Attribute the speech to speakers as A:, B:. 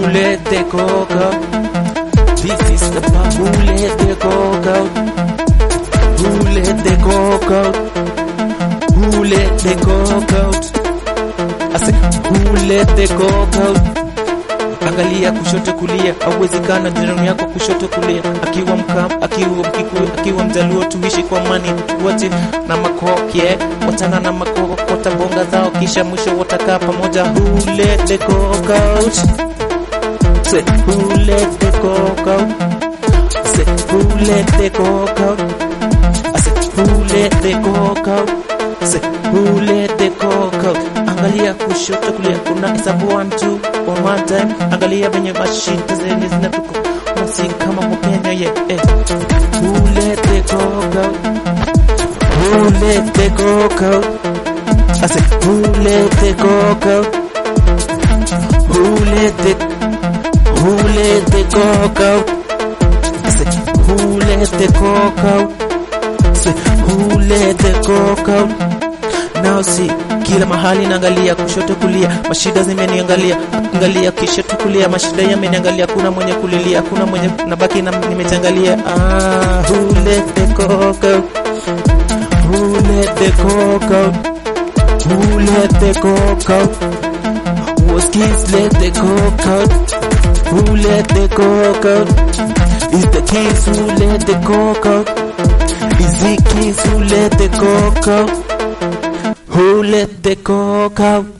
A: let the coke out? This is the part. Who let the coke out? Who let the coke out? Who let the coke out? I say, who let the coke out? Angalia kushoto kulia, auwezekana jirani yako kushoto kulia, akiwa Mkam, akiwa Mkikuyu, akiwa Mjaluo, tuishi kwa amani, tuwache na makoke, wachana na makoko, watabonga zao, kisha mwisho watakaa pamoja. Who let the coke out? Say, who let the coke out? Say, who let the coke out? I say, who let the coke out? Say, who let the coke out? Angalia kushoto kulia, kuna hesabu one two on one time. Angalia venye mashita zenye zinatuko mosi kama kwa Kenya yeah, eh. Who let the coke out? Who let the coke out? I say, who let the coke out? Who let the who let the coke out? I say, who let the coke out? Say, who let the coke out? Now see, kila mahali naangalia kushoto kulia, mashida zimeniangalia, angalia kishoto kulia, mashida yameniangalia, kuna mwenye kulilia, kuna mwenye nabaki na nimetangalia. Ah, who let the coke out? Who let the coke out? Who let the coke out? Was kids let the coke out? Who let the coke out? Is the kids who let the coke out? Is the kids who let the coke out? Who let the coke out?